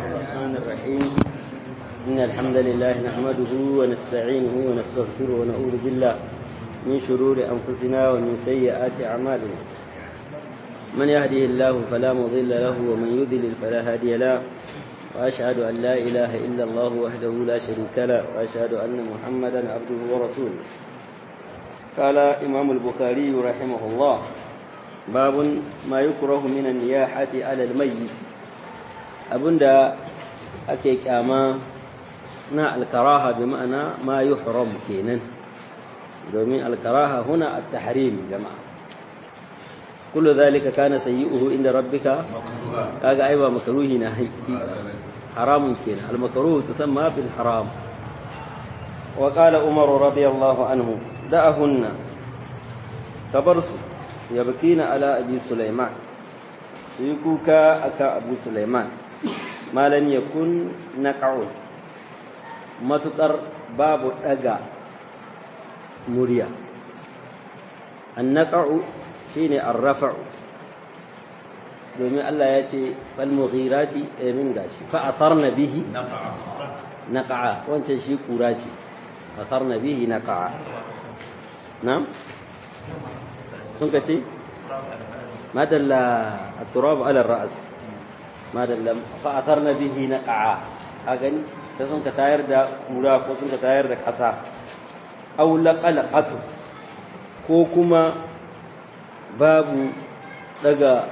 الرحمن الرحيم إن الحمد لله نحمده ونستعينه ونستغفره ونعوذ بالله من شرور أنفسنا ومن سيئات أعمالنا من يهده الله فلا مضل له ومن يضلل فلا هادي له وأشهد أن لا إله إلا الله وحده لا شريك له وأشهد أن محمدا عبده ورسوله قال إمام البخاري رحمه الله باب ما يكره من النياحة على الميت abinda ake kyama na alkaraha bi ma'ana ma yuhram kenan domin alkaraha huna at-tahrim jama'a kullu dhalika kana sayyi'uhu inda rabbika kaga ai ba makruhi na haiki haramun kenan al-makruh tusamma bil haram wa qala umar radiyallahu anhu da'ahunna kabarsu yabkina ala abi sulaiman su yi kuka akan abu sulaiman malam ya kun naƙa'un matuƙar babu ɗaga murya an naƙa'u shi ne an rafa'u domin Allah ya ce falmughirati ɗamin gashi fa'atar na bihi naƙa'a wancan shi ƙura ce fa'atar na bihi naƙa'a na? sun ka ce? madalla a turabu alar ra'as madallam fa atharna bihi naqa'a a gani sai sun ka tayar da kura ko sun ka tayar da ƙasa aw laqalaqatu ko kuma babu daga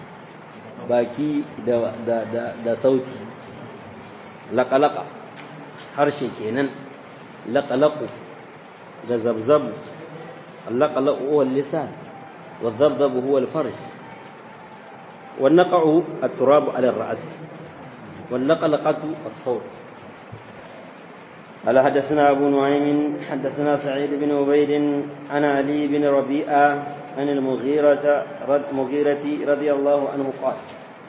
baki da da da, da sauti laqalaqa harshe kenan laqalaqu da zabzabu اللقلق هو اللسان والذبذب هو الفرج والنقع التراب على الرأس واللقلقة الصوت قال حدثنا أبو نعيم حدثنا سعيد بن عبيد عن علي بن ربيعة عن المغيرة رد مغيرة رضي الله عنه قال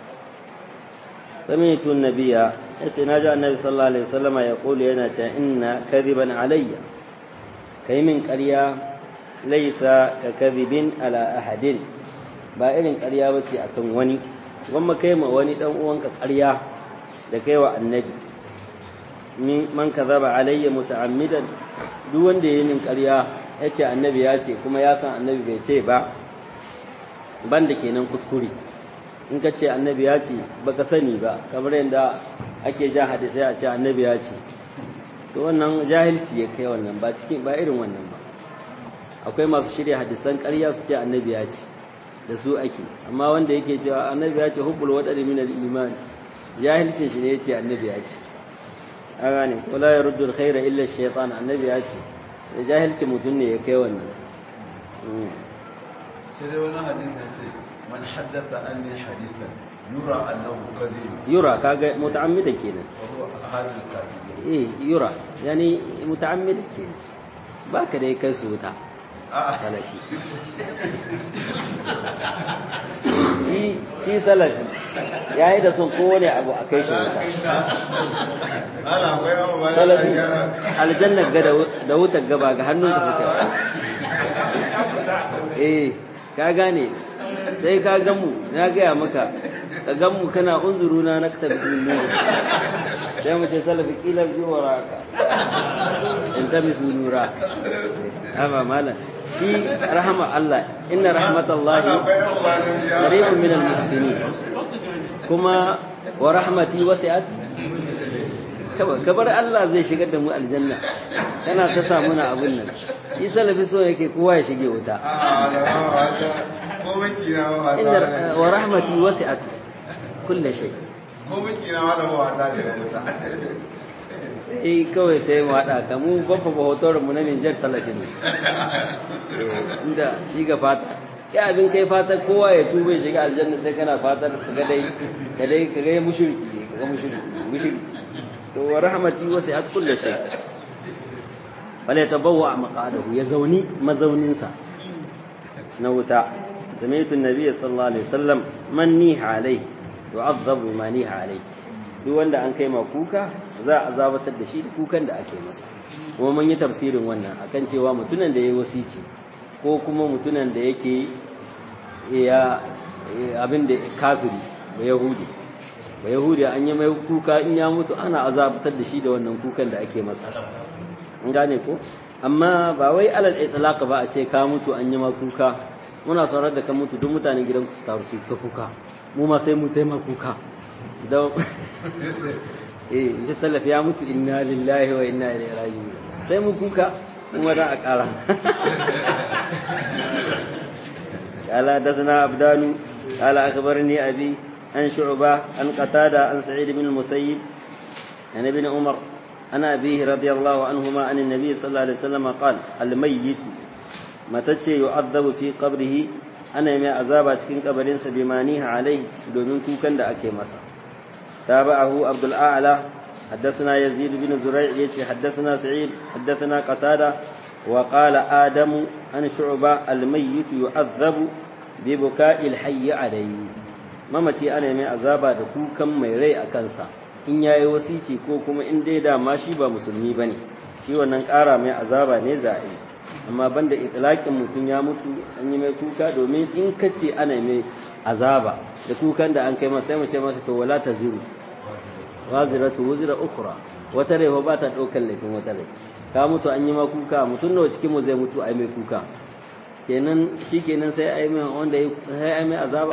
سمعت النبي يتناجى النبي صلى الله عليه وسلم يقول لنا إن كذبا علي كي من قرية ليس ككذب على أحد ba irin ƙarya ba ce a kan wani gwamma kai ma wani ɗan uwanka ƙarya da kai wa annabi man ka zaba alayya muta'ammidan duk wanda ya yi min ƙarya ya ce annabi ya ce kuma ya san annabi bai ce ba ban da kenan kuskure in ka ce annabi ya ce baka sani ba kamar yadda ake ja hadisai a ce annabi ya ce to wannan jahilci ya kai wannan ba cikin ba irin wannan ba akwai masu shirya hadisan ƙarya su ce annabi ya ce da su ake amma wanda yake cewa annabi ya ce hubbul wadari min al-iman jahilcin shi ne yace annabi ya ce a gane wala yaruddu al-khaira illa ash-shaytan annabi ya ce da jahilcin mutum ne ya kai wannan sai dai wani hadisi ya ce man haddatha anni hadithan yura annahu kadhib yura kaga muta'ammida kenan wa huwa ahadul kadhibin eh yura yani muta'ammida kenan baka dai kai su wuta salafi shi salafi ya yi da son kowane abu a kai shi wuta salafi aljannar ga da wutar gaba ga hannunka suka eh ka gane sai ka gamu na gaya maka ka gamu kana unzuru na na kata bismillah sai mu ce salafi kila zuwa raka in ta bismillah haba malam shi rahama Allah inna rahmatallahi qaribun minal muhsinin kuma wa rahmati wasi'at kabar Allah zai shigar da mu aljanna kana ta samu na abun nan shi salafi so yake kowa ya shige wuta inna wa rahmati wasi'at kulli shay ko miki na wala ba wata da wuta eh kawai sai mu haɗa ka mu babba ba hotorin mu na Niger talatin ne inda shi ga fata kai abin kai fata kowa ya tube shiga aljanna sai kana fatar ka ga dai ka dai ka ga mushriki ka ga mushriki mushriki to wa rahmati wasi'at kulli shay wala yatabawwa maqadahu ya zauni mazaunin sa na wuta sami'tu an-nabiy sallallahu alaihi wasallam man niha alai yu'adhabu ma niha alai duk wanda an kai ma kuka za a zabatar da shi da kukan da ake masa kuma mun yi tafsirin wannan akan cewa mutunan da ya wasici ko kuma mutunan da yake ya abin da kafiri da yahudi ba yahudi an yi mai kuka in ya mutu ana azabtar da shi da wannan kukan da ake masa an gane ko amma ba wai alal itlaq ba a ce ka mutu an yi ma kuka muna saurar da ka mutu duk mutanen gidan su taru su ta kuka mu ma sai mu taima kuka da eh shi salaf ya mutu inna lillahi wa inna ilaihi raji'un sai mu kuka kuma da a ƙara قال حدثنا عبدان قال أخبرني أبي عن شعبة عن قتادة عن سعيد بن المسيب عن ابن عمر عن أبيه رضي الله عنهما عن النبي صلى الله عليه وسلم قال الميت متى يعذب في قبره أنا ما عذاب cikin kabarinsa bimaniha alai domin kukan da ake masa تابعه عبد الأعلى حدثنا يزيد بن زريع يتي حدثنا سعيد حدثنا قتادة وقال آدم عن شعبة الميت يعذب ببكاء الحي عليه mamaci ana mai azaba da kukan mai rai a kansa in yayi wasici ko kuma in dai dama shi ba musulmi bane shi wannan ƙara mai azaba ne za a yi amma banda itlaqin mutum ya mutu an yi mai kuka domin in kace ana mai azaba da kukan da an kai masa sai mu ce masa to wala taziru waziratu wuzira ukhra wata rai ba ta daukar laifin wata rai ka mutu an yi ma kuka mutum nawa cikin mu zai mutu ai mai kuka kenan shikenan sai ai mai wanda sai ai mai azaba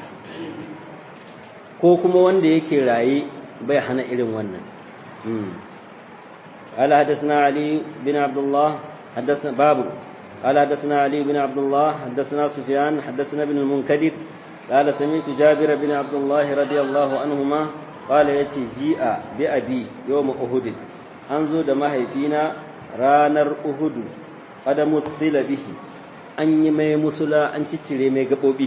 ko kuma wanda yake raye bai hana irin wannan قال حدثنا علي بن عبد الله حدثنا باب قال حدثنا علي بن عبد الله حدثنا سفيان حدثنا ابن المنكدر قال سمعت جابر بن عبد الله رضي الله عنهما قال يتي جيء بأبي يوم أهد أنزو دما هيفينا رانر أهد قد مثل به أن يمي مسلا أن تتري مي قبوبي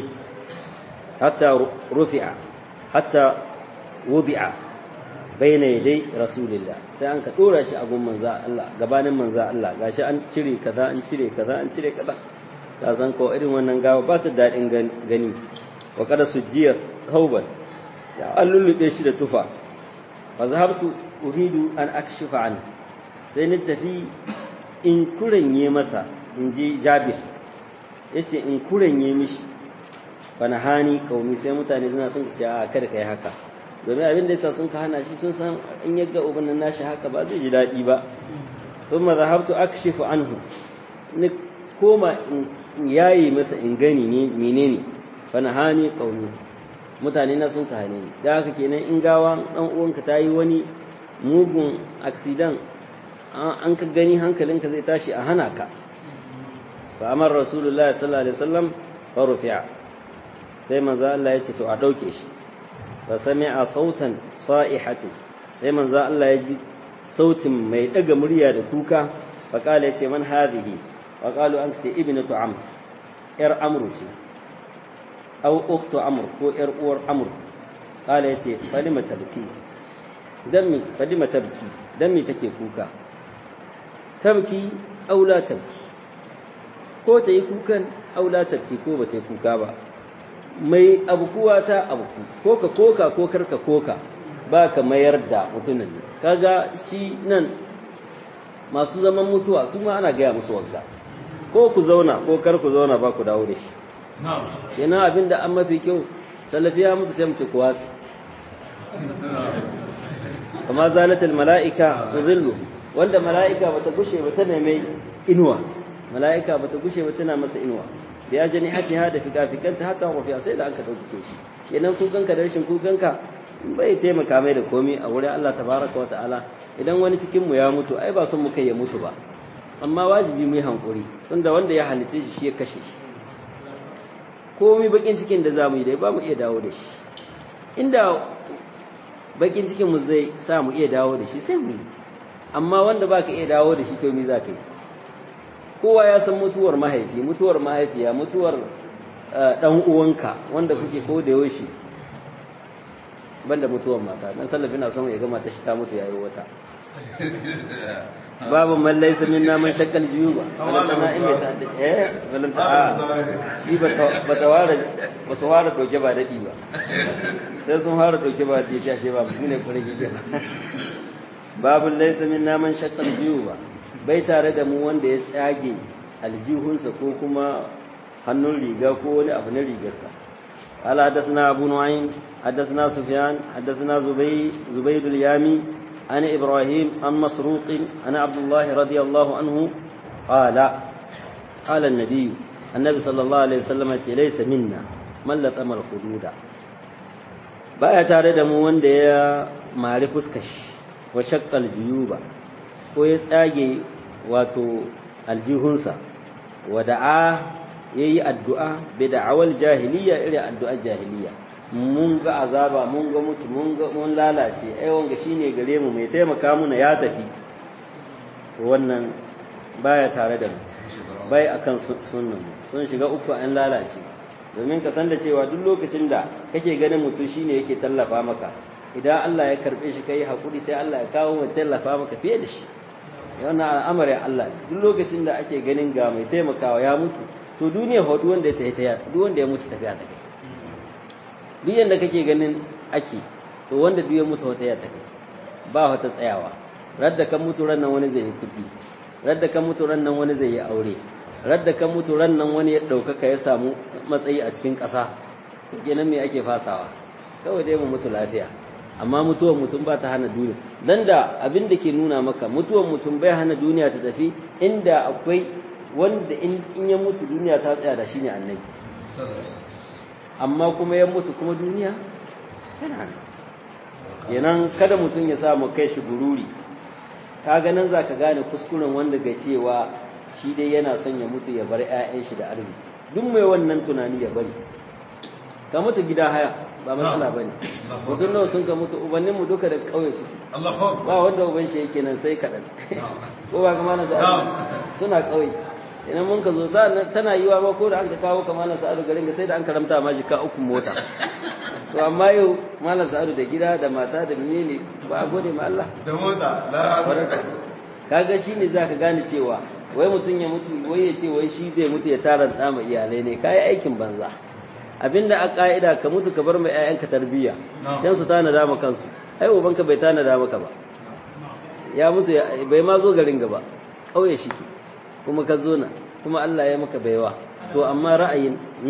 حتى رفع حتى وضع بين يدي رسول الله sai an ka dora shi a gun manza Allah gabanin manza Allah gashi an cire kaza an cire kaza an cire kaza ka san ko irin wannan gawa ba su daɗin gani wa kada sujjiyar hauban ya an lullube shi da tufa fa zahabtu uridu an akshifa an sai ni tafi in kuranye masa in ji jabir yace in kuranye mishi fa nahani kaumi sai mutane suna sun ce a kada kai haka domin abin da yasa sun ka hana shi sun san in ya ga uban nashi haka ba zai ji daɗi ba thumma zahabtu akshifu anhu ni koma in yayi masa in gani ne menene fa nahani qaumi mutane na sun ka hane ni da haka kenan in gawa dan uwanka ta yi wani mugun accident an ka gani hankalinka zai tashi a hana ka fa amar rasulullahi sallallahu alaihi wasallam fa rufi'a sai manzo Allah ya ce to a dauke shi fa sami'a sautan sa'ihati sai manzo Allah ya ji sautin mai daga murya da kuka fa kala yace man hadhihi fa qalu an ce ibnatu amr yar amru ce aw ukhtu amr ko yar uwar amr kala yace falima tabki dan mi falima tabki dan mi take kuka tabki aw la tabki ko ta yi kukan aw la tabki ko ba ta yi kuka ba mai abukuwa ta abuku ko ka koka ko karka koka ba ka mayar da mutumin kaga shi nan masu zaman mutuwa su ma ana gaya musu wagga ko ku zauna ko kar ku zauna ba ku dawo da shi kenan abin da an mafi kyau salafiya mutu sai mu ce ku watsa kama zalatul mala'ika tuzillu wanda mala'ika bata gushe ba tana mai inuwa mala'ika bata gushe ba tana masa inuwa bi ajani hatiha da fikafikanta hatta wafiya sai da an ka dauke shi kenan kukanka da rashin kukanka bai taimaka mai da komai a wurin Allah tabaraka wa ta'ala idan wani cikin mu ya mutu ai ba son mu kai ya mutu ba amma wajibi mu yi hankuri tunda wanda ya halitta shi shi ya kashe shi komai bakin cikin da zamu yi dai ba mu iya dawo da shi inda bakin cikin mu zai sa mu iya dawo da shi sai mu yi amma wanda baka iya dawo da shi to me za ka yi kowa ya san mutuwar mahaifi mutuwar mahaifiya mutuwar dan uwanka wanda kuke ko da yaushe banda mutuwar mata dan sallafi na son ya gama ta shi ta mutu yayi wata babu man laysa minna man shakkal juyuba wala tana in ta eh wala ta shi ba ba ta ware ba su ware doke ba dadi ba sai sun fara doke ba dadi ta she ba su ne kure gige babu laysa minna man shakkal juyuba bai tare da mu wanda ya tsage aljihunsa ko kuma hannun riga ko wani abu na rigarsa قال حدثنا أبو نعيم حدثنا سفيان حدثنا زبي زبيد اليامي عن إبراهيم عن مسروق عن عبد الله رضي الله عنه قال قال النبي النبي صلى الله عليه وسلم ليس منا من لطم الخدود baya tare da mu wanda ya mari fuskashi wa shakkal jiyuba ko ya tsage wato aljihunsa wa da'a yayi addu'a bi da'awal jahiliya irin addu'ar jahiliya mun ga azaba mun ga mutu mun ga mun lalace ai wanga shine gare mu mai taimaka muna ya tafi wannan baya tare da mu bai akan sunnan mu sun shiga uku an lalace domin ka san da cewa duk lokacin da kake ganin mutum shine yake tallafa maka idan Allah ya karbe shi kai hakuri sai Allah ya kawo mai tallafa maka fiye da shi wannan al'amarin Allah duk lokacin da ake ganin ga mai taimakawa ya mutu to duniya fa duk wanda ya tafi duk wanda ya mutu tafiya ta kai duk yanda kake ganin ake to wanda duk ya mutu wata ya ta kai ba wata tsayawa radda kan mutu ran nan wani zai yi kuɗi radda kan mutu ran nan wani zai yi aure radda kan mutu ran nan wani ya ɗaukaka ya samu matsayi a cikin ƙasa kenan me ake fasawa kawai dai mu mutu lafiya amma mutuwar mutum ba ta hana duniya dan da abin da ke nuna maka mutuwar mutum bai hana duniya ta tafi inda akwai wanda in ya mutu duniya ta tsaya da shi ne annabi amma kuma ya mutu kuma duniya tana nan kenan kada mutum ya samu kai shi gururi ka ganin za ka gane kuskuren wanda ga cewa shi dai yana son ya mutu ya bar 'ya'yan shi da arziki duk mai wannan tunani ya bari ka mutu gida haya ba matsala bane mutum nawa sun ka mutu ubannin mu duka da kauye su ba wanda uban shi yake nan sai kaɗan ko ba kama na sa'adu suna kauye idan mun ka zo sa'an tana yiwa ma ko da an ka kawo kama na sa'adu garin ga sai da an karamta ma jika uku mota to amma yau malam sa'adu da gida da mata da menene ba a gode ma Allah da mota kaga shine zaka gane cewa wai mutum ya mutu wai ya ce wai shi zai mutu ya tara da ma iyalai ne kai aikin banza abinda a ka'ida ka mutu ka bar mai ƴaƴanka tarbiyya dan su tana da maka kansu ai ubanka bai tana da maka ba ya mutu bai ma zo garin gaba kauye shi kuma ka zo na kuma Allah ya maka baiwa to amma ra'ayin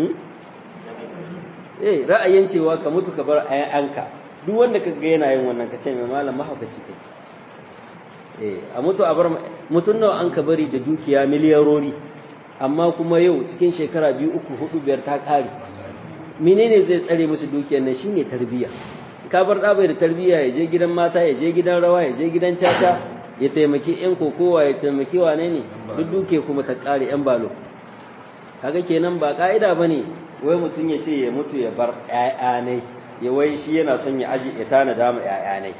eh ra'ayin cewa ka mutu ka bar ƴaƴanka duk wanda ka ga yana yin wannan ka ce mai malam mahaukaci kake eh a mutu a bar mutun nawa an ka bari da dukiya miliyarori amma kuma yau cikin shekara biyu uku hudu biyar ta kare menene zai tsare musu dukiyar nan shine tarbiyya ka bar da bai da tarbiyya ya je gidan mata ya je gidan rawa ya je gidan caca ya taimaki yan kokowa ya taimaki wane ne duk duke kuma ta kare yan balo kaga kenan ba ka'ida bane wai mutum ya ce ya mutu ya bar ƴaƴa ne ya wai shi yana son ya aji ya tana dama ƴaƴa ne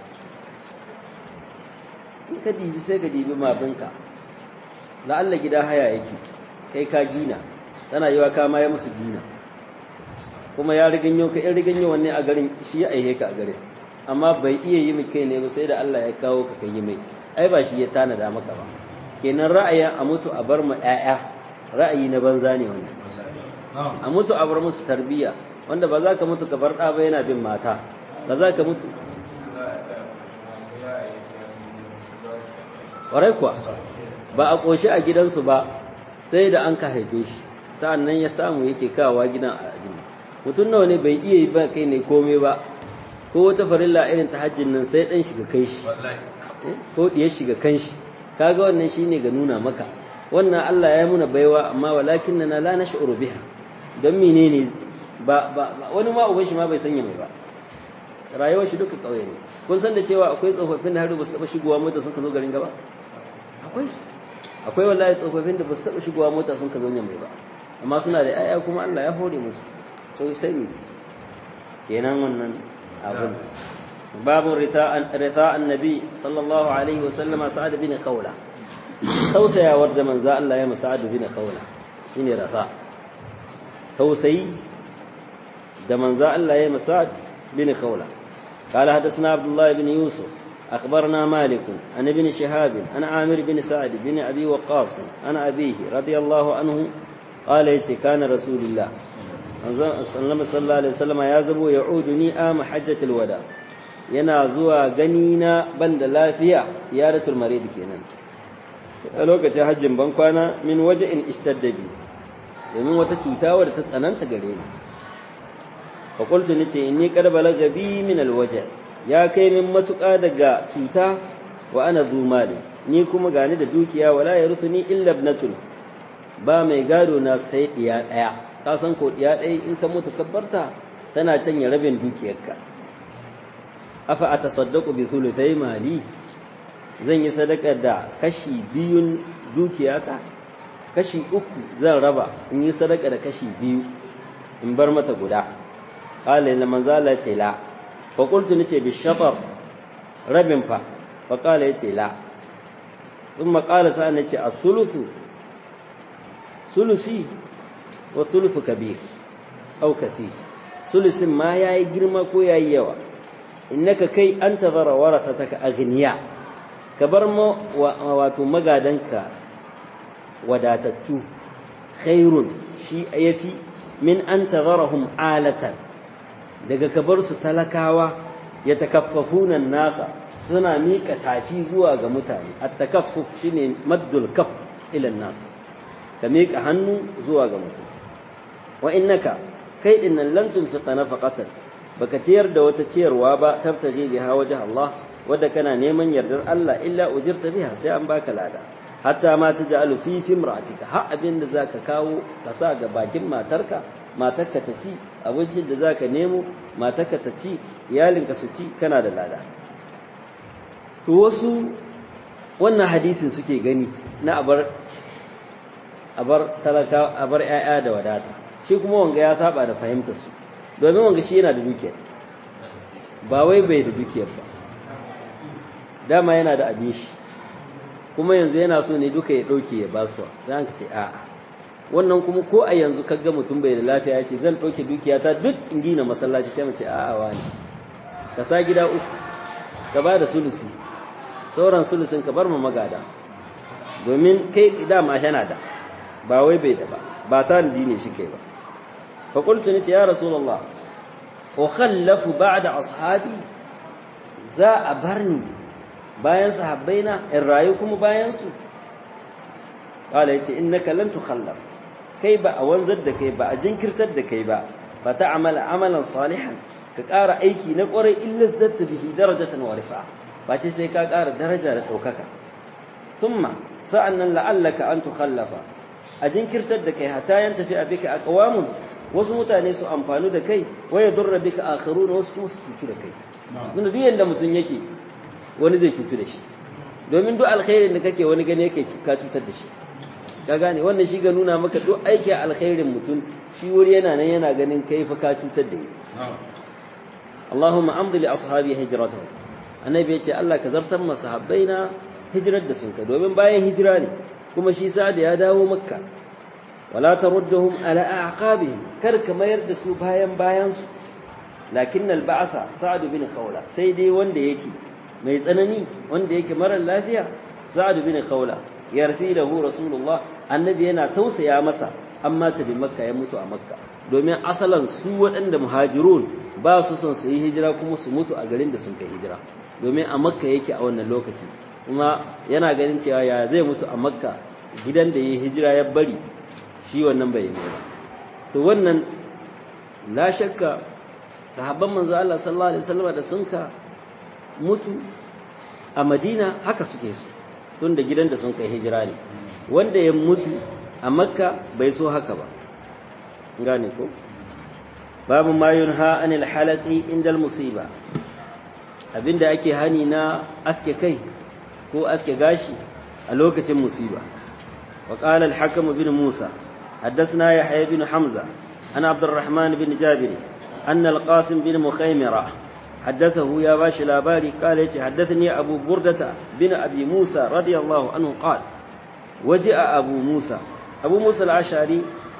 in ka dibi sai ka dibi mabinka la'alla gida haya yake kai ka gina tana yiwa ka ma ya musu gina kuma ya riganyo ka in riganyo wanne a garin shi ya aihe ka a garin amma bai iya yi mai kai ne ba sai da Allah ya kawo ka kai yi mai ai ba shi ya tanada maka ba kenan ra'ayin a mutu a bar mu ƴaƴa ra'ayi na banza ne wannan a mutu a bar musu tarbiyya wanda ba za ka mutu ka bar ɗa ba yana bin mata ba za ka mutu ƙwarai kuwa ba a ƙoshi a gidansu ba sai da an ka haife shi sa'an nan ya samu yake kawowa gidan a addini mutum nawa ne bai iya yi ba kai ne komai ba ko wata farilla irin ta hajjin nan sai ɗan shiga kai shi ko ɗiyar shiga kan shi kaga wannan shine ga nuna maka wannan Allah ya muna baiwa amma walakin na la nash'uru biha don menene ba ba wani ma uban shi ma bai sanya mai ba rayuwar shi duka kauye ne kun san da cewa akwai tsofaffin da har ba su taba shigowa mota sun ka zo garin gaba akwai akwai wallahi tsofaffin da ba su taba shigowa mota sun ka zo nan mai ba amma suna da ƴaƴa kuma Allah ya hore musu to sai mi kenan wannan abun babu rita'an rita'an nabi sallallahu alaihi wa sallama sa'ad bin khawla tausayawar da manzo Allah ya masa sa'ad bin khawla shine rata tausayi da manzo Allah ya masa bin khawla قال حدثنا عبد الله بن يوسف أخبرنا مالك عن ابن شهاب عن عامر بن سعد بن أبي وقاص عن أبيه رضي الله عنه قال يتي كان رسول الله صلى الله عليه وسلم يا زبو يعودني آم حجة الوداع yana zuwa gani na ban da lafiya yaratul marid kenan a lokacin hajjin ban kwana min waje in ishtadda bi domin wata cuta wadda ta tsananta gare ni fa qultu nace inni qad balaga bi min alwaja ya kai min matuƙa daga cuta wa ana zu mali ni kuma gani da dukiya wala yarithuni illa ibnatun ba mai gado na sai diya daya ka san ko diya daya in ka mutu kabbarta tana canya rabin dukiyarka afa atasaddaqu bi thuluthai mali zan yi sadaka da kashi biyun dukiyata kashi uku zan raba in yi sadaka da kashi biyu in bar mata guda qala inna manzala ce la fa qultu nace bi shafar rabin fa fa qala yace la thumma qala sa nace as-sulusu sulusi wa thuluthu kabir au kathir sulusin ma yayi girma ko yayi yawa innaka kai anta zara warathataka aghniya ka bar wato magadanka wadatattu khairun shi yafi min an tazarahum alatan daga ka bar su talakawa ya takaffafuna nasa suna miƙa tafi zuwa ga mutane at-takaffuf shine maddul kaf ila nas ka miƙa hannu zuwa ga mutum wa innaka kai dinnan lam tunfiqa nafaqatan baka ciyar da wata ciyarwa ba tabtaji biha wajh Allah wadda kana neman yardar Allah illa ujirta biha sai an baka lada hatta ma taj'alu fi fimratika har abin da zaka kawo ka sa ga bakin matarka matarka ta ci abincin da zaka nemo matarka ta ci iyalinka su ci kana da lada to wasu wannan hadisin suke gani na abar abar talaka abar ƴaƴa da wadata shi kuma wanga ya saba da fahimtar su domin wanga shi yana da dukiyar ba wai bai da dukiyar ba dama yana da abin shi kuma yanzu yana so ne duka ya ɗauke ya basuwa sai an ce a'a wannan kuma ko a yanzu kaga mutum bai da lafiya ya ce zan ɗauke dukiyata duk in gina masallaci sai mu ce a'a wani ka sa gida uku ka ba da sulusi sauran sulusin ka bar ma magada domin kai dama yana da ba wai bai da ba ba ta ne shi kai ba fa qultu ni ya rasulullah ukhallafu ba'da ashabi za a barni bayan sahabbaina in rayu kuma bayan su qala yace innaka lan tukhallaf kai ba a wanzar da kai ba a jinkirtar da kai ba fa ta'amala amalan salihan ka ƙara aiki na ƙwarai illa zadatta bihi darajatan wa rifa'a ba ce sai ka ƙara daraja da ɗaukaka thumma sa'annan la'allaka an tukhallafa a jinkirtar da kai hatta yan tafi bika aqwamun wasu mutane su amfanu da kai wa yadurra bika akharuna wasu kuma su cutu da kai tunda duk yanda mutum yake wani zai cutu da shi domin duk alkhairin da kake wani gani yake ka cutar da shi ka gane wannan shi ga nuna maka duk aiki alkhairin mutum shi wuri yana nan yana ganin kai fa ka cutar da ni Allahumma amdi li ashabi hijratuhum annabi ya ce Allah ka zartar ma sahabbaina hijirar da sun ka domin bayan hijira ne kuma shi sa'ad ya dawo makka wala tarudduhum ala aqabihim kar ka mayar da su bayan bayan su lakin al-ba'sa sa'ad bin khawla sai dai wanda yake mai tsanani wanda yake mara lafiya sa'ad bin khawla yarfi lahu rasulullah annabi yana tausaya masa amma ta bi makka ya mutu a makka domin asalan su waɗanda muhajirun ba su son su yi hijira kuma su mutu a garin da sun kai hijira domin a makka yake a wannan lokaci kuma yana ganin cewa ya zai mutu a makka gidan da ya hijira ya bari shi wannan bai yi ba to wannan la shakka sahabban manzo Allah sallallahu alaihi wasallam da sun ka mutu a Madina haka suke su tun da gidan da sun kai hijira ne wanda ya mutu a makka bai so haka ba gane ko babu ma yunha anil halaqi inda musiba abinda ake hani na aske kai ko aske gashi a lokacin musiba wa qala al-hakim bin musa حدثنا يحيى بن حمزة عن عبد الرحمن بن جابر أن القاسم بن مخيمرة حدثه يا باش الأباري قال حدثني أبو بردة بن أبي موسى رضي الله عنه قال وجاء أبو موسى أبو موسى العشعري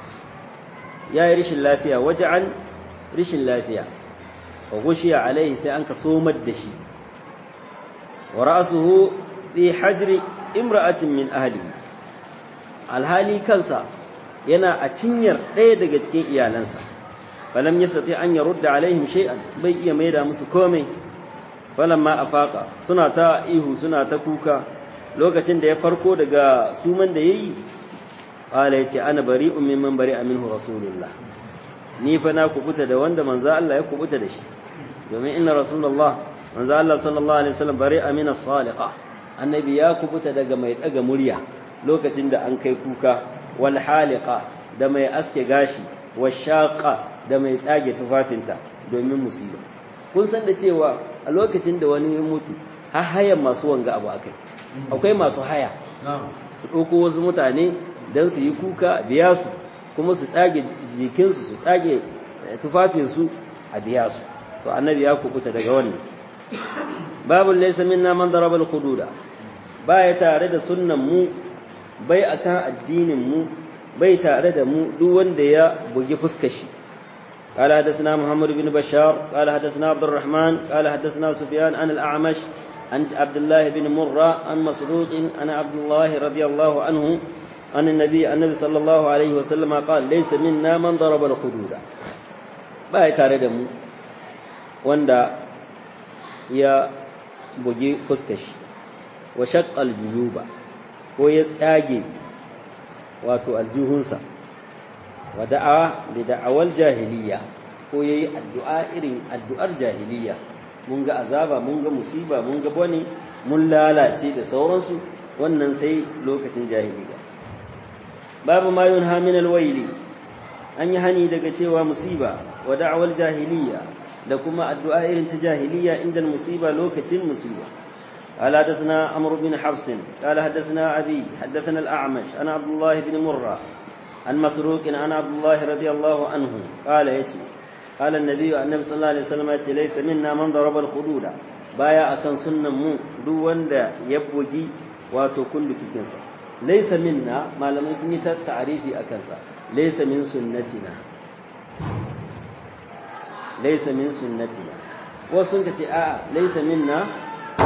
يا ريش اللافية وجعا ريش اللافية فغشي عليه سأنك صوم الدشي ورأسه في حجر امرأة من أهله alhali kansa yana a cinyar ɗaya daga cikin iyalansa falam yastati an yarudda alaihim shay'an bai iya maida musu komai falamma afaqa suna ta ihu suna ta kuka lokacin da ya farko daga suman da yayi qala yace ana bari'un mimman bari'a minhu rasulullah ni fa na kubuta da wanda manzo Allah ya kubuta da shi domin inna rasulullah manzo Allah sallallahu alaihi wasallam bari amina saliqa annabi ya kubuta daga mai daga murya lokacin da an kai kuka wal haliqa da mai aske gashi washaqa da mai tsage tufafinta domin musiba kun san da cewa a lokacin da wani ya mutu har hayan masu wanga abu akai akwai masu haya su ɗauko wasu mutane don su yi kuka biya su kuma su tsage jikinsu su tsage tufafinsu a biya su to annabi ya kubuta daga wannan babu laysa minna man daraba al-hududa baya tare da sunnan mu bai akan addinin mu bai tare da mu duk wanda ya bugi fuskar shi قال حدثنا محمد بن بشار قال حدثنا عبد الرحمن قال حدثنا سفيان عن الأعمش عن عبد الله بن مرة عن مسعود عن عبد الله رضي الله عنه عن النبي النبي صلى الله عليه وسلم قال ليس منا من ضرب الحدود باي tare da mu wanda ya bugi fuskashi wa shaqqal juyuba ko ya tsage wato aljuhunsa wa da'a bi da'awal jahiliya ko yayi addu'a irin addu'ar jahiliya mun ga azaba mun ga musiba mun ga bane mun lalace da sauransu wannan sai lokacin jahiliya babu ma yunha min alwaili an yi hani daga cewa musiba wa da'awal jahiliya da kuma addu'a irin ta jahiliya inda musiba lokacin musiba قال حدثنا عمرو بن حفص قال حدثنا أبي حدثنا الأعمش أنا عبد الله بن مرة عن مسروق عن عبد الله رضي الله عنه قال يتي قال النبي النبي صلى الله عليه وسلم يتي ليس منا من ضرب الخدود بايا أكن سنة مو دو وندا يبوجي واتو كل تكنسا ليس منا ما لم يسمي تعريفي أكنسا ليس من سنتنا ليس من سنتنا وسنة آه ليس منا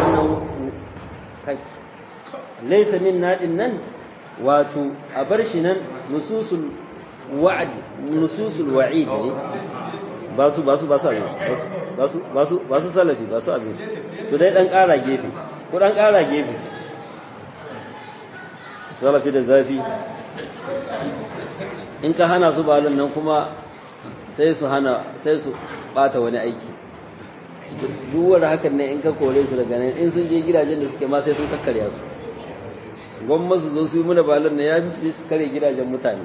ليس منا إنن wato a bar shi nan nususul wa'd nususul wa'id ne ba su ba su ba su abin ba su ba su ba su salafi ba su abin su dai dan ƙara gefe ko dan ƙara gefe salafi da zafi in ka hana su balon nan kuma sai su hana sai su bata wani aiki duk hakan ne in ka kore su daga nan in sun je gidajen da suke ma sai sun kakkarya su gwamma su zo su yi muna balon na ya fi su kare gidajen mutane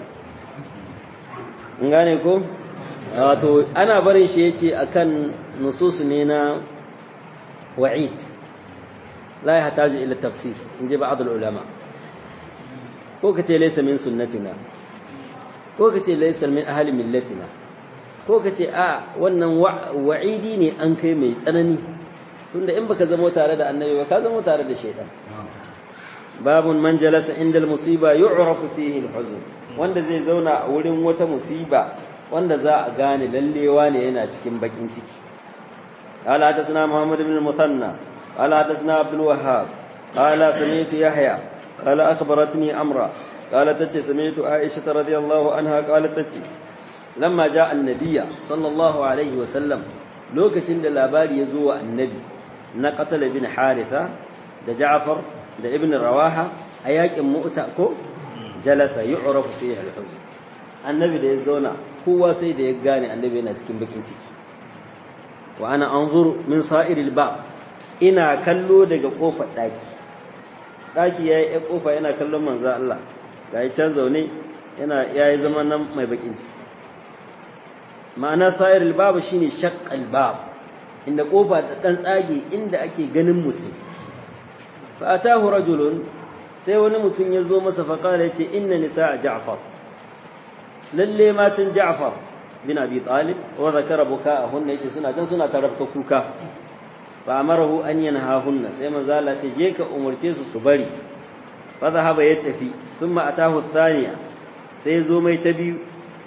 in gane ko wato ana barin shi yace akan nusus ne na wa'id la yahtaju ila tafsir in ji ba'd ulama ko kace laysa min sunnatina ko kace laysa min ahli millatina ko kace a wannan wa'idi ne an kai mai tsanani tunda in baka zama tare da annabi ba ka zama tare da shaitan باب من جلس عند المصيبة يعرف فيه الحزن wanda zai zauna a wurin wata musiba wanda za a gane lallewa ne yana cikin bakin ciki قال حدثنا محمد بن المثنى قال حدثنا عبد الوهاب قال سمعت يحيى قال أخبرتني أمرا قال تتي سمعت عائشة رضي الله عنها قالت تتي لما جاء النبي صلى الله عليه وسلم لوكتين labari ya zo wa annabi na qatala bin haritha da ja'far da ibn rawaha a yakin mu'ta ko jalasa yu'rafu fihi al-huzn annabi da ya zauna kowa sai da ya gane annabi yana cikin bakin ciki wa ana anzuru min sa'iril ba ina kallo daga kofar daki daki yayi ya kofa yana kallon manzo Allah ga ya can zaune yana yayi zaman nan mai bakin ciki ma'ana sa'iril bab shine shaqqal bab inda kofa ta dan tsage inda ake ganin mutum fa atahu rajulun sai wani mutum ya zo masa fa kala yace inna nisaa ja'far lalle matan ja'far bin abi talib wa zakara buka'ahunna yace suna can suna tarabta kuka fa amarahu an yanhahunna sai manzo Allah ce je ka umurce su su bari fa zahaba ya tafi thumma atahu thaniya sai zo mai ta biyu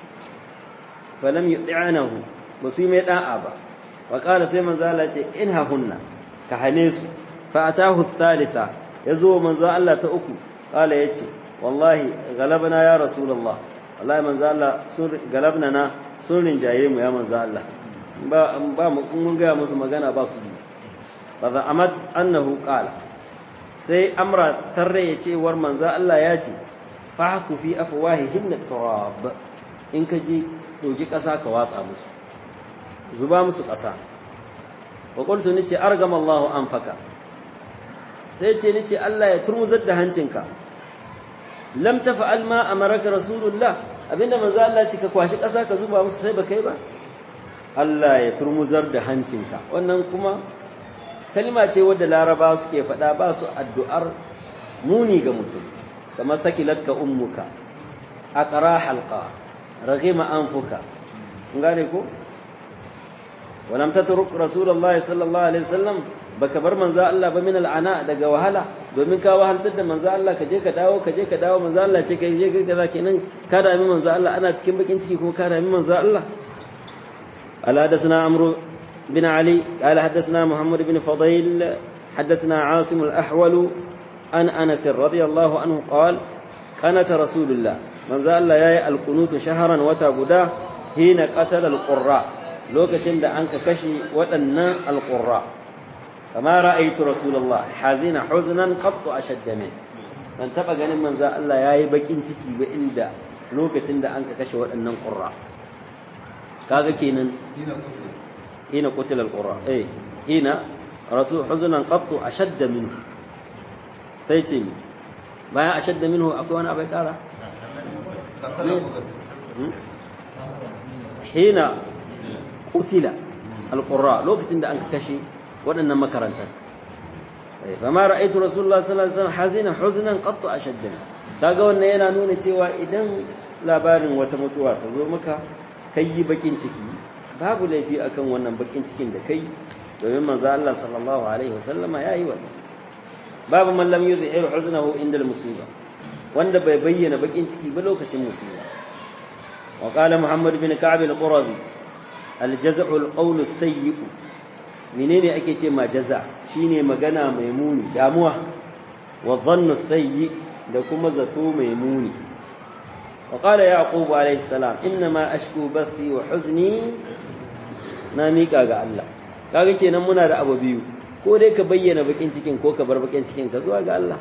fa lam yuti'anahu ba su yi mai da'a ba wa qala sai manzo Allah ce inhahunna ka hane su fa atahu thalitha yazo manzo Allah ta uku qala yace wallahi galabna ya rasulullah wallahi manzo Allah sun galabna na sun rinjaye mu ya manzo Allah ba ba mu mun ga musu magana ba su fa amat annahu qala sai amra tarre yace war manzo Allah ya ce fahku fi afwahihim turab in ka je ɗauki ƙasa ka watsa musu zuba musu ƙasa wa qultu nace argama Allahu anfaka sai ce nace Allah ya turmuzar da hancinka lam tafa'al ma amaraka rasulullah abinda manzo Allah ce ka kwashi ƙasa ka zuba musu sai ba kai ba Allah ya turmuzar da hancinka wannan kuma kalma ce wadda laraba suke faɗa ba su addu'ar muni ga mutum kamar sakilatka ummuka aqra halqa raghima anfuka kun gane ko ولم تترك رسول الله صلى الله عليه وسلم baka bar manzo Allah ba min al'ana daga wahala domin ka wahaltar da manzo Allah ka je ka dawo ka je ka dawo manzo Allah ce ka je ka kaza kenan ka dami manzo Allah ana cikin bakin ciki kuma ka dami manzo Allah ala hadathana amru bin ali qala hadathana muhammad bin fadail hadathana asim al-ahwal an anas radiyallahu anhu qala qanata rasulullah manzo Allah yayi al-qunut shahran wata guda hina qatala al-qurra lokacin da an ka kashe waɗannan alƙurra kama ra'aitu rasulullah hazina huznan qattu ashadda min ban taba ganin manzo Allah yayi bakin ciki ba inda lokacin da an ka kashe waɗannan qurra kaga kenan hina kutul hina qutila alqurra eh hina rasul huznan qattu ashadda minhu sai ce bayan ashadda minhu akwai wani abai kara qatala kutul hina qutila alqurra lokacin da an kashe waɗannan makarantar fama ra'aytu rasulullah sallallahu alaihi wasallam hazina huznan qattu ashadda kaga wannan yana nuna cewa idan labarin wata mutuwa ta zo maka kai bakin ciki babu laifi akan wannan bakin cikin da kai domin manzo Allah sallallahu alaihi wasallam yayi wannan babu man lam yuzhir huznahu inda musiba wanda bai bayyana bakin ciki ba lokacin musiba wa qala muhammad bin ka'b al-qurazi al-jaz'u al-qawl as-sayyi menene ake ce ma jaza shine magana mai muni damuwa wa dhannu sayyi da kuma zato mai muni wa qala yaqub alayhi salam inna ma ashku bathi wa huzni na mika ga Allah kaga kenan muna da abu biyu ko dai ka bayyana bakin cikin ko ka bar bakin cikin ka zuwa ga Allah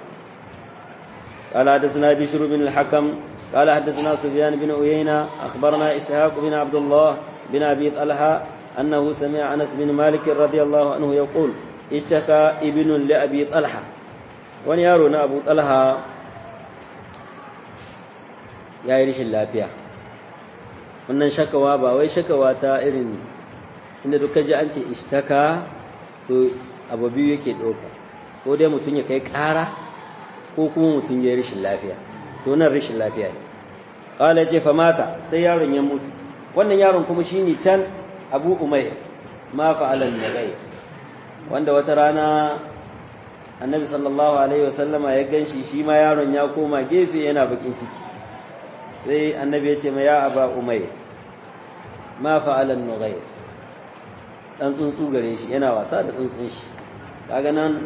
قال حدثنا بشر بن الحكم قال حدثنا سفيان بن عيينة أخبرنا إسحاق بن عبد الله بن أبي طلحة أنه سمع أنس بن مالك رضي الله عنه يقول اشتكى ابن لأبي طلحة ونيارنا أبو طلحة يا يرش اللافية wannan shakawa ba wai shakawa ta irin inda duka ji an ce ishtaka to abu biyu yake ɗauka ko dai mutum ya kai ƙara ko kuma mutum ya yi rashin lafiya to nan rashin lafiya ne ƙala ce fa mata sai yaron ya mutu wannan yaron kuma shine can abu umayr ma fa'alan nagai wanda wata rana annabi sallallahu alaihi wasallama ya ganshi shi ma yaron ya koma gefe yana bakin ciki sai annabi ya ce ma ya aba umayr ma fa'alan nagai dan tsuntsu gare shi yana wasa da tsuntsun shi kaga nan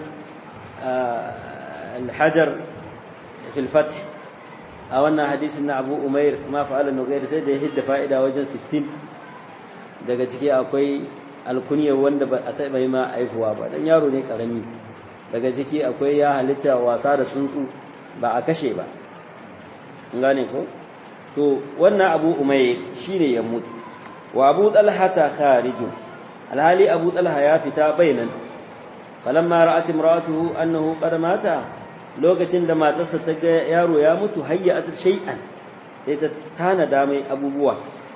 الحجر في الفتح a wannan hadisin na Abu Umair ma fa'ala nugair sai da ya hidda fa'ida wajen 60 daga ciki akwai alkunyar wanda ba a taɓa yi ma aihuwa ba dan yaro ne karami daga ciki akwai ya halitta wasa da tsuntsu ba a kashe ba in gane ko to wannan Abu Umair shine ya mutu wa Abu Talha ta kharijun alhali Abu Talha ya fita bainan falamma ra'at imra'atuhu annahu qad mata lokacin da matarsa ta ga yaro ya mutu hayyat shay'an sai ta tanada mai abubuwa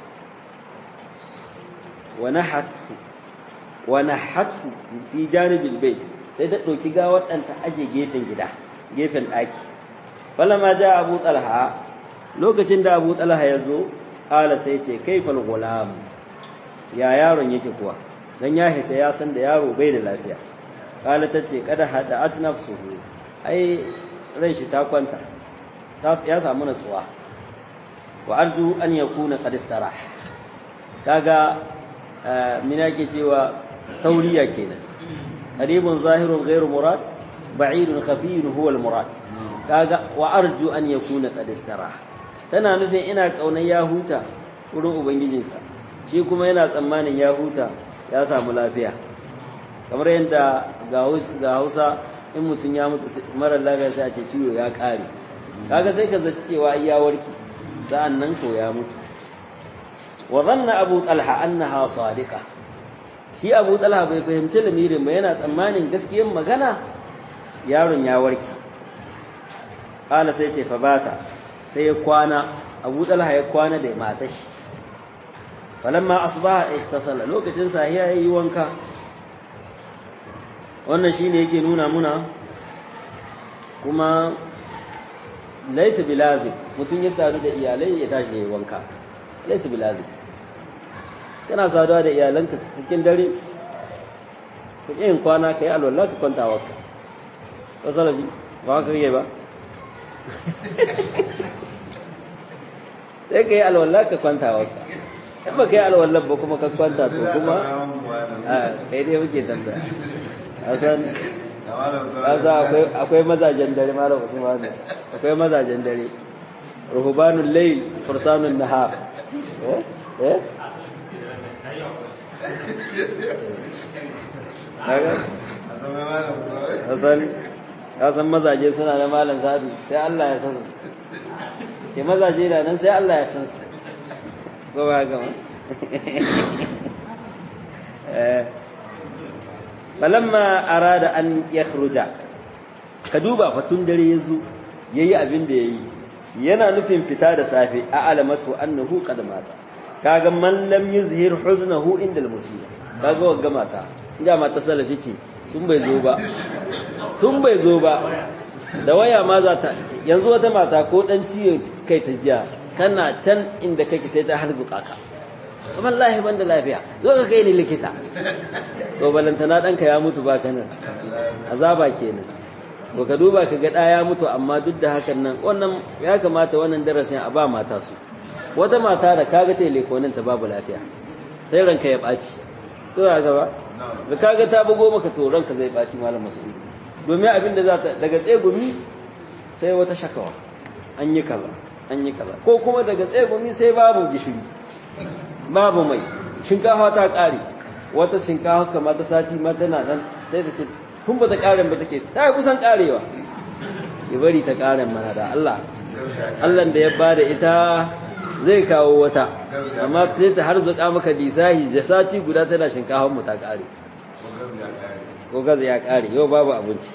wa nahathu wa nahathu fi janibil bayt sai ta dauki gawar dan ta aje gefen gida gefen daki falamma ja abu talha lokacin da abu talha ya zo qala sai ce kaifal gulam ya yaron yake kuwa dan ya hita ya san da yaro bai da lafiya kala ta ce kada hada at nafsuhu ai ran shi ta kwanta ya samu natsuwa wa arju an yakuna qad istarah kaga mina ke cewa tauriya kenan qaribun zahirun ghairu murad ba'idun khafiyun huwa al murad kaga wa arju an yakuna qad istarah tana nufin ina kaunar ya huta wurin ubangijinsa shi kuma yana tsammanin ya huta ya samu lafiya kamar yadda ga hausa in mutum ya mutu marar lafiya sai a ce ciwo ya ƙare kaga sai ka zaci cewa ya warke sa'an nan ko ya mutu wa dhanna abu talha annaha sadiqa shi abu talha bai fahimci lamirin ba yana tsammanin gaskiyar magana yaron ya warke qala sai ce fa bata sai ya kwana abu talha ya kwana da matar shi falamma asbaha ihtasala lokacin sahiya yayi wanka wannan shine yake nuna muna kuma laisa bilazim mutum ya sadu da iyalai ya tashi yayi wanka laisa bilazim kana saduwa da iyalanka cikin dare ka yin kwana kai alwala ka kwanta waka ko salafi ba ka yi ba sai ka yi alwala ka kwanta waka in ba ka yi alwala ba kuma ka kwanta to kuma a kai dai muke tambaya hasan kasa akwai mazajen dare malam usman akwai mazajen dare ruhubanul layl fursanun nahar eh eh hasan kasan mazaje suna da malam sadu sai Allah ya san su ke mazaje da nan sai Allah ya san su ko ba ga ma eh falamma arada an yakhruja ka duba fatun dare yazo yayi abin da yayi yana nufin fita da safe a alamatu annahu qad mata kaga man lam yuzhir huznahu inda al-musiba kaga wagga mata inda mata salafi ce tun bai zo ba tun bai zo ba da waya ma za ta yanzu wata mata ko dan ciwo kai ta jiya kana can inda kake sai ta harbuka ka wallahi ban da lafiya zo ka kai ni likita to balantana ɗanka ya mutu ba nan azaba kenan to ka duba ka ga ɗa ya mutu amma duk da hakan nan wannan ya kamata wannan darasin a ba mata su wata mata da kaga telefonin ta babu lafiya sai ranka ya ɓaci to ya gaba da kaga ta bugo maka to ranka zai ɓaci malam musulmi domin abin da za ta daga tsegumi sai wata shakawa an yi kaza an yi kaza ko kuma daga tsegumi sai babu gishiri babu mai shinkafa ta ƙare wata shinkafa kama ta sati ma tana nan sai ta ce kun ba ta ƙaren ba take ta kusan ƙarewa ya bari ta ƙaren mana da Allah Allah da ya bada ita zai kawo wata amma sai ta har zuƙa maka lisahi da sati guda tana shinkafan mu ta ƙare ko gaza ya ƙare yau babu abinci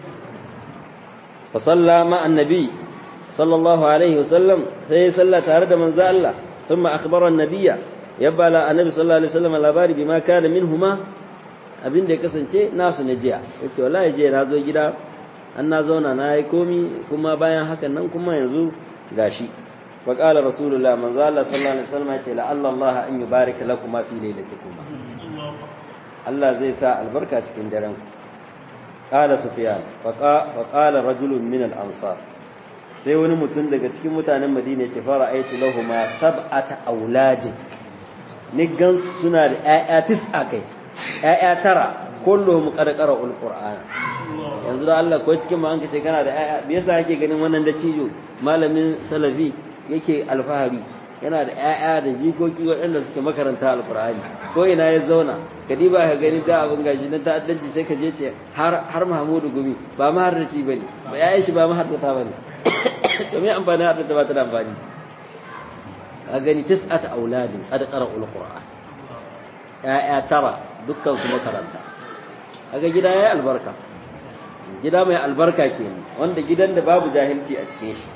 fa salla ma annabi sallallahu alaihi wasallam sai ya salla tare da manzo Allah ثم أخبر النبي يبقى لا النبي صلى الله عليه وسلم labari bima kana minhuma abin da ya kasance nasu na jiya yace wallahi jiya na zo gida an na zauna na yi komi kuma bayan hakan nan kuma yanzu gashi fa qala rasulullah manzo Allah sallallahu alaihi wasallam yace la Allah an yubarika lakum fi lailatikum Allah zai sa albarka cikin daren qala sufyan fa qala rajulun min al-ansar sai wani mutum daga cikin mutanen madina ce fara aitu lahuma sab'ata auladin ni gan suna da ƴaƴa tis'a kai ƴaƴa tara kulluhum qad qara'ul qur'ana yanzu da Allah ko cikin ma an kace kana da ƴaƴa me yasa yake ganin wannan da cijo malamin salafi yake alfahari yana da ƴaƴa da jikoki waɗanda suke makaranta alqur'ani ko ina ya zauna ka diba ka gani da abin gashi na ta'addanci sai ka je ce har har Mahmudu Gumi ba maharraci bane ba ƴaƴan shi ba maharrata bane to me amfani har da ba ta da amfani a gani tis'at auladin qad qara'ul qur'an ya'ya tara dukkan su makaranta kaga gida yayi albarka gida mai albarka kenan wanda gidan da babu jahilci a cikin shi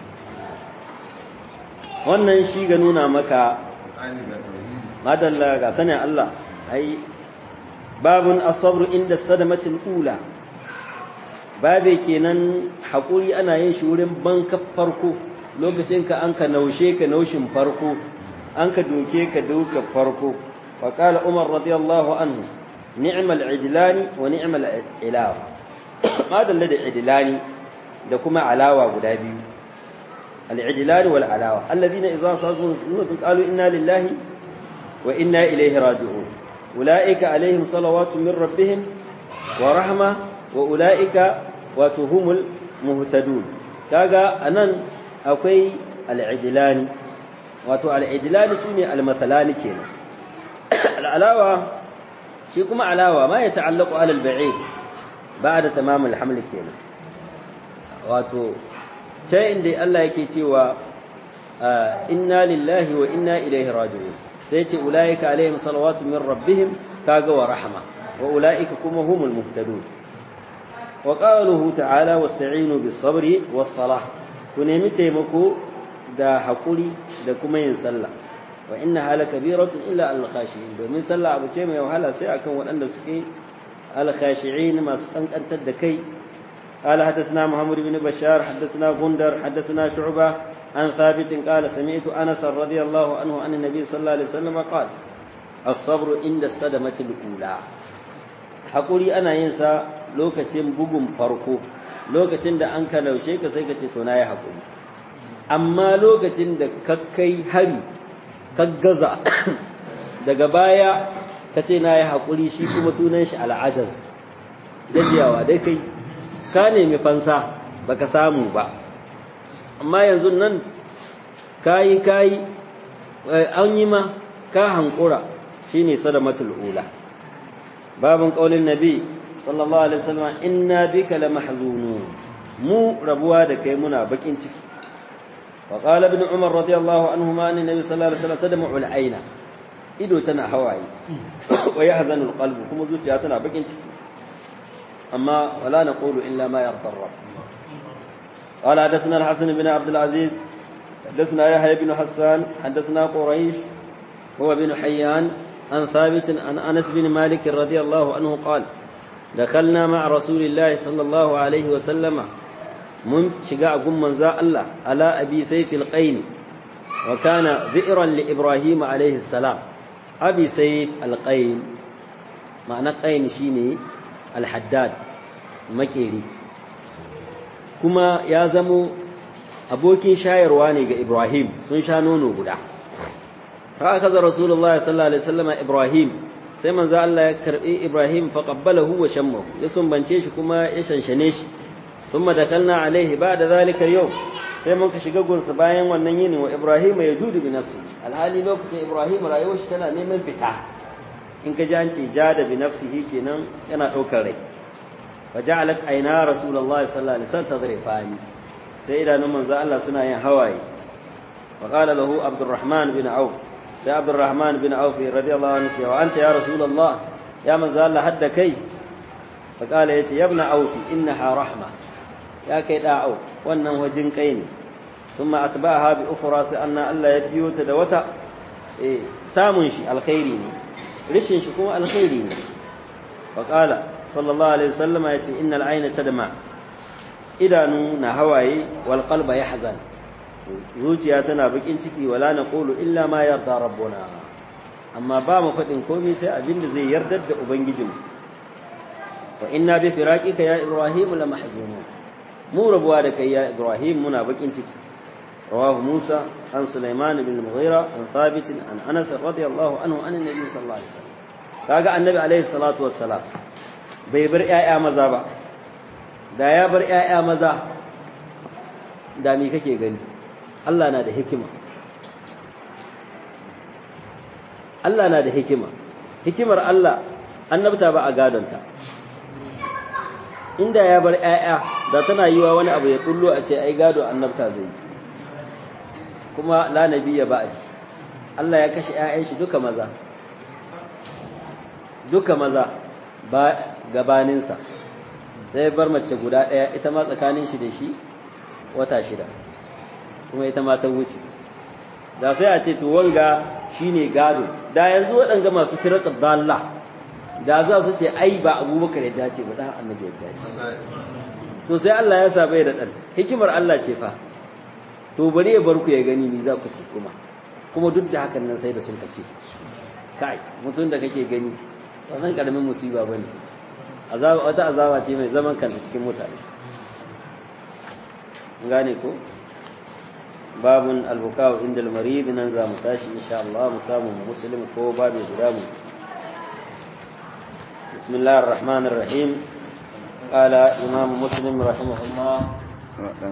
wannan shi ga nuna maka madalla ga sanin Allah ai babun as-sabr inda sadamatil ula babe kenan haƙuri ana yin shi wurin banka farko lokacin ka an ka naushe ka naushin farko an ka doke ka doka farko wa qala umar radiyallahu anhu ni'mal idlani wa ni'mal ilawa ma dalla da idlani da kuma alawa guda biyu al-idlani wal alawa alladhina idza sadu sunnatun qalu inna lillahi wa inna ilayhi raji'un ulaika alaihim salawatu min rabbihim wa rahma wa ulaika wato humul muhtadun kaga anan akwai al'idilani wato al'idilani sune al-mathalani kenan al'alawa shi kuma alawa ma ya ta'allaqu ala al-ba'id ba'da tamam al-haml kenan wato ta inda Allah yake cewa inna lillahi wa inna ilaihi raji'un sai ce ulaika alaihim salawatu min rabbihim kaga wa rahma wa ulaika kuma humul muhtadun wa qaluhu ta'ala wasta'inu bis sabri was salah ku nemi taimako da hakuri da kuma yin sallah wa inna hala kabiratun illa al khashi'in domin sallah abu ce mai wahala sai akan waɗanda suke al khashi'in masu kankantar da kai قال حدثنا محمد بن بشار حدثنا غندر حدثنا شعبة عن ثابت قال سمعت أنس رضي الله عنه عن النبي صلى الله عليه وسلم قال الصبر عند الصدمة الأولى حقولي أنا ينسى لوكتين بقم فرقو لوكتين دا أنك لو شيك سيكا تتوناي حقولي أما لوكتين دا ككي هري كغزا daga baya ka ce na yi haƙuri shi kuma sunan shi al'ajaz gajiyawa dai kai ka nemi fansa baka samu ba amma yanzu nan kayi kayi an yi ma ka hankura shine sadamatul ula babin qaulin nabi sallallahu alaihi wasallam inna bika lamahzunun mu rabuwa da kai muna bakin ciki wa qala ibn umar radiyallahu anhuma anna nabi sallallahu alaihi wasallam tadma'u al-aina ido tana hawaye wa yahzanu al-qalbu kuma zuciya tana bakin ciki أما ولا نقول إلا ما يرضى الرب قال حدثنا الحسن بن عبد العزيز حدثنا يحيى بن حسان حدثنا قريش هو بن حيان عن ثابت عن أنس بن مالك رضي الله عنه قال دخلنا مع رسول الله صلى الله عليه وسلم من شقاء من زاء الله على أبي سيف القين وكان ذئرا لإبراهيم عليه السلام أبي سيف القين معنى قين شيني alhaddad makeri kuma ya zamo abokin shayarwa ne ga ibrahim sun sha nono guda haka kaza rasulullahi sallallahu alaihi wasallam ibrahim sai manzo Allah ya karbi ibrahim fa qabbalahu wa shammahu ya sumbance shi kuma ya shanshane shi thumma dakalna alaihi ba'da zalika yau sai mun ka shiga gunsa bayan wannan yini wa ibrahim ya judu bi nafsi alhali lokacin ibrahim rayuwar shi tana neman fita in ka ji an ce jada bi nafsihi kenan yana ɗaukar rai wa ja'alat aina rasulullahi sallallahu alaihi wasallam tadrifani sai idanun manzo Allah suna yin hawaye wa qala lahu abdurrahman bin auf sai abdurrahman bin auf radiyallahu anhu cewa anta ya rasulullah ya manzo Allah hadda kai fa qala yace ya ibn auf innaha rahma ya kai da auf wannan wajin kai ne thumma atba'aha bi ukhra sai anna Allah ya biyo ta da wata eh samun shi alkhairi ne rishin shi kuma alkhairi ne faƙala sallallahu alaihi wasallama ya ce innal aina tadma idanu na hawaye wal qalba yahzan zuciya tana bakin ciki wala naqulu illa ma yarda rabbuna amma ba mu faɗin komai sai abin da zai yardar da ubangijinmu wa inna bi firaqika ya ibrahim la mahzunun mu rabuwa da kai ya ibrahim muna bakin ciki رواه موسى عن سليمان بن المغيرة عن ثابت عن أنس رضي الله عنه عن النبي صلى الله عليه وسلم kaga annabi alaihi salatu wassalam bai bar ƴaƴa maza ba da ya bar ƴaƴa maza da me kake gani Allah na da hikima Allah na da hikima hikimar Allah annabta ba a gadonta inda ya bar ƴaƴa da tana yiwa wani abu ya tsullo a ce ai gado annabta zai yi kuma la nabiyya ba'di Allah ya kashe ƴaƴan shi duka maza duka maza ba gabaninsa sai bar mace guda ɗaya ita ma tsakanin shi da shi wata shida kuma ita ma ta wuce da sai a ce to wanga shine gado da yanzu waɗanga masu firaqat dalla da za su ce ai ba abubakar ya dace ba dan annabi ya dace to sai Allah ya sa bai da ɗan hikimar Allah ce fa to bari ya bar ku ya gani ni za ku ci kuma kuma duk da hakan nan sai da sun kace kai mutum da kake gani wannan karamin musiba bane azaba wata azaba ce mai zaman kanta cikin mutane gane ko babun albukaw inda almarid nan za mu tashi insha Allah mu samu muslim ko babu guda mu بسم الله الرحمن الرحيم قال إمام مسلم رحمه الله